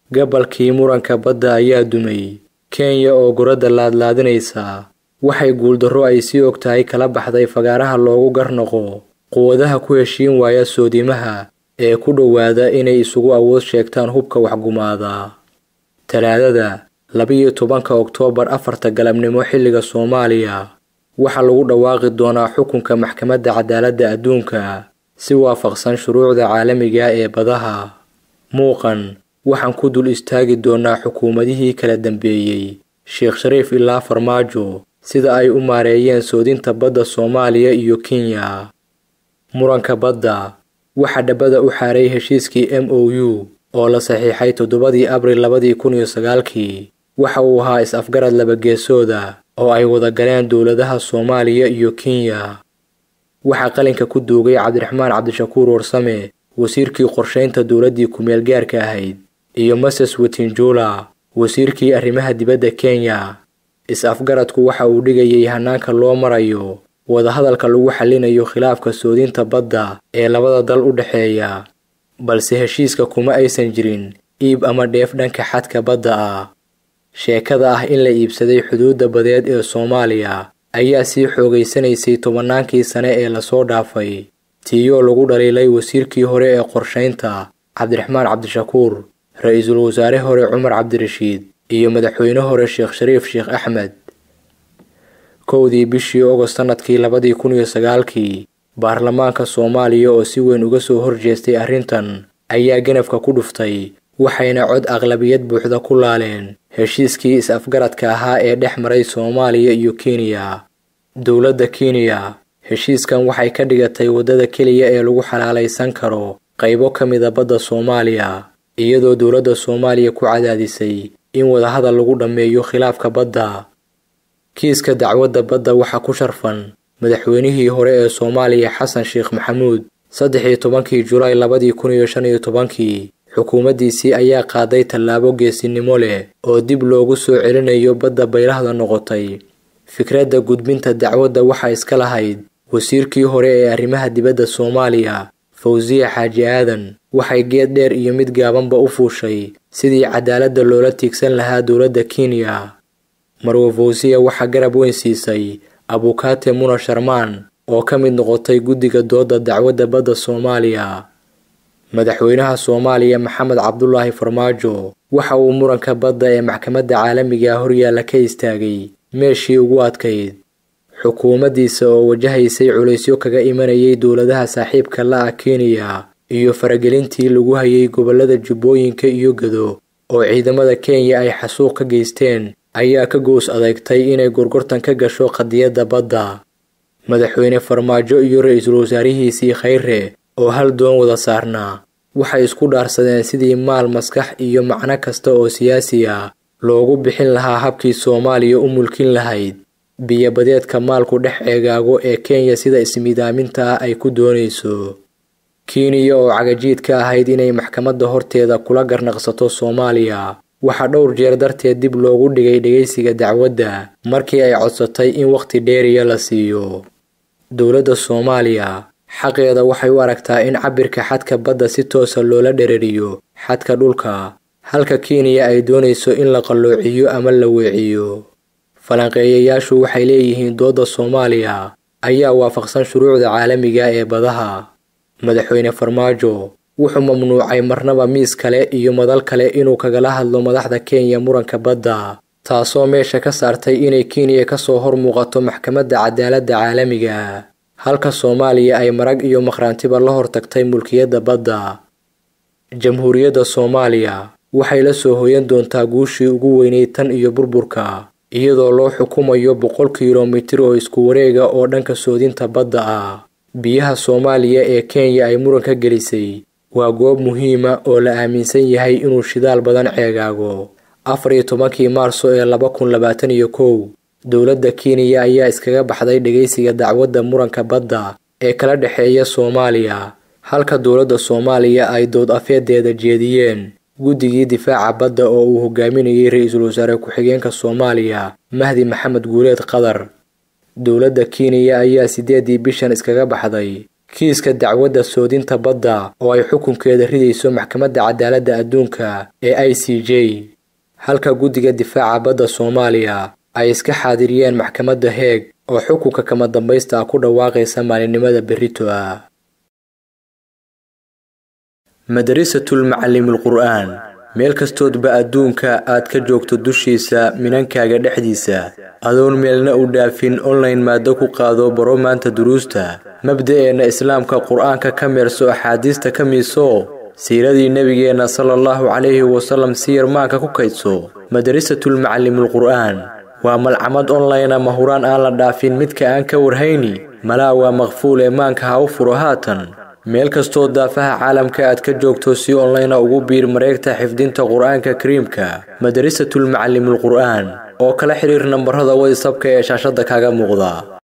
gabalkii muranka badda ayaa dumay kenya oo guradda laadlaadinaysa waxay guuldarro ay sii og tahay kala baxday fagaaraha loogu garnoqo quwadaha ku heshiin waaya soodimaha ee ku dhowaada inay isugu awood sheegtaan hubka waxgumaada talaadada labiyo tobanka oktoobar afarta galabnimo xilliga soomaaliya waxaa lagu dhawaaqi doonaa xukunka maxkamadda cadaaladda adduunka si waafaqsan shuruucda caalamiga ee badaha muuqan waxaan ku dul istaagi doonaa xukuumadihii kala dambeeyey sheekh shariif ilaa farmaajo sida ay u maareeyeen soodinta badda soomaaliya iyo kenya muranka badda waxaa dhabada u xaaray heshiiskii m o u oo la saxiixay toddobadii abril labadii kun iyo sagaalkii waxa uu ahaa is-afgarad labageesooda oo ay wada galeen dowladaha soomaaliya iyo kenya waxaa qalinka ku duugay cabdiraxmaan cabdishakuur warsame wasiirkii qorshaynta dowladdii ku-meel gaarka ahayd iyo moses wetinjula wasiirkii arrimaha dibadda kenya is-afgaradku waxa uu dhigayay hanaanka loo marayo wadahadalka lagu xallinayo khilaafka soodinta badda ee labada dal u dhexeeya balse heshiiska kuma aysan jirin iib ama dheef dhanka xadka badda ah sheekada ah in la iibsaday xuduudda badeed ee soomaaliya ayaa sii xoogaysanaysay tobannaankii sane ee lasoo dhaafay tiiyoo lagu dhaliilay wasiirkii hore ee qorshaynta cabdiraxmaan cabdishakuur ra-iisul wasaare hore cumar cabdirashiid iyo madaxweyne hore sheekh shariif sheekh axmed kowdii bishii ogost sannadkii labadii kun iyo sagaalkii baarlamaanka soomaaliya oo si weyn uga soo horjeestay arrintan ayaa ganafka ku dhuftay waxayna cod aqlabiyad buuxda ku laaleen heshiiskii is-afgaradka ahaa ee dhex maray soomaaliya iyo kenya dowladda kenya heshiiskan waxay ka dhigatay waddada keliya ee lagu xalaalaysan karo qaybo ka mida badda soomaaliya iyadoo dowladda soomaaliya ku cadaadisay in wadahadal lagu dhammeeyo khilaafka badda kiiska dacwadda badda waxaa ku sharfan madaxweynihii hore ee soomaaliya xasan sheekh maxamuud saddex iyo tobankii julaay labadii kun iyo shan iyo tobankii xukuumaddiisii ayaa qaaday tallaabo geesinimo leh oo dib loogu soo celinayo badda baylahda noqotay fikradda gudbinta dacwadda waxaa iska lahayd wasiirkii hore ee arrimaha dibadda soomaaliya fawsiya xaaji aadan waxay geed dheer iyo mid gaabanba u fuushay sidii cadaaladda loola tiigsan lahaa dowladda kenya marwe fawsiya waxaa garab weyn siisay abukaate muna sharmaan oo ka mid noqotay guddiga doodda dacwadda badda soomaaliya madaxweynaha soomaaliya maxamed cabdulaahi farmaajo waxa uu muranka badda ee maxkamadda caalamiga horyaalla ka istaagay meeshii ugu adkayd xukuumaddiisa oo wajahaysay culaysyo kaga imanayay dowladaha saaxiibka la-ah kenya iyo faragelintii lagu hayay gobollada jubbooyinka iyo gado oo ciidamada kenya ay xasuuq ka geysteen ayaa ka goos adeegtay inay gorgortan ka gasho qadiyadda badda madaxweyne farmaajo iyo ra-iisul wasaarihiisii khayre oo hal doon wada saarnaa waxay isku dhaarsadeen sidii maal maskax iyo macno kasta oo siyaasi ah loogu bixin lahaa habkii soomaaliya u mulkin lahayd biyo-badeedka maalku dhex eegaago ee kenya sida ismidaaminta ah ay ku doonayso kenya oo cagajiid ka ahayd inay maxkamadda horteeda kula garnaqsato soomaaliya waxaa dhowr jeer darteed dib loogu dhigay dhegaysiga dacwadda markii ay codsatay in wakhti dheeriya la siiyo dowladda soomaaliya xaqeeda waxay u aragtaa in cabirka xadka badda si toosa loola dherariyo xadka dhulka halka kenya ay doonayso in la qalloociyo ama la weeciyo falanqeeyayaashu waxay leeyihiin doodda soomaaliya ayaa waafaqsan shuruucda caalamiga ee badaha madaxweyne farmaajo wuxuu mamnuucay marnaba miis kale iyo madal kale inuu kagala hadlo madaxda kenya muranka badda taasoo meesha ka saartay inay kenya kasoo hor muuqato maxkamadda cadaaladda caalamiga halka soomaaliya ay marag iyo maqhraantiba la hortagtay mulkiyadda badda jamhuuriyadda soomaaliya waxay la soo hoyan doontaa guushii ugu weyneyd tan iyo burburka iyadoo loo xukumayo boqol kilomitir oo isku wareega oo dhanka soodinta badda ah biyaha soomaaliya ee kenya ay muranka gelisay waa goob muhiima oo la aaminsan yahay inuu shidaal badan ceegaago afar iyo tobankii maarso ee laba kun labaatan iyo kow dowladda kenya ayaa iskaga baxday dhegaysiga dacwadda muranka badda ee kala dhexeeya soomaaliya halka dowladda soomaaliya ay dood afeedeeda jeediyeen guddigii difaaca badda oo uu hogaaminayay ra-iisul wasaare ku-xigeenka soomaaliya mahdi maxamed guuleed qadar dowladda kenya ayaa sideedii bishan iskaga baxday kiiska dacwadda soodinta badda oo ay xukunkeeda ridayso maxkamadda cadaaladda adduunka ee i c j halka guddiga difaaca badda soomaaliya ay iska xaadiriyeen maxkamadda heeg oo xukunka kama dambaysta ah ku dhawaaqaysa maalinimada berrito ah madarisatul macalimul qur'aan meel kastoodba adduunka aad ka joogto dushiisa minankaaga dhexdiisa adoon meelna u dhaafin online maado ku qaado baro maanta duruusta mabda'eenna islaamka qur'aanka ka meerso axaadiista ka miiso siiradii nebigeenna sala allahu calayhi wasallam si yarmaanka ku kaydso madarisatul macalimul qur'aan waa malcamad online ama huraan aan la dhaafin midka aan ka warhayni malaa waa maqfuul ee maanka ha u furo haatan meel kastoo daafaha caalamka aad ka joogto si online ugu biir mareegta xifdinta qur'aanka kariimka madarisatul macalimul qur'aan oo kala xiriir nambarada watsapka ee shaashadda kaaga muuqda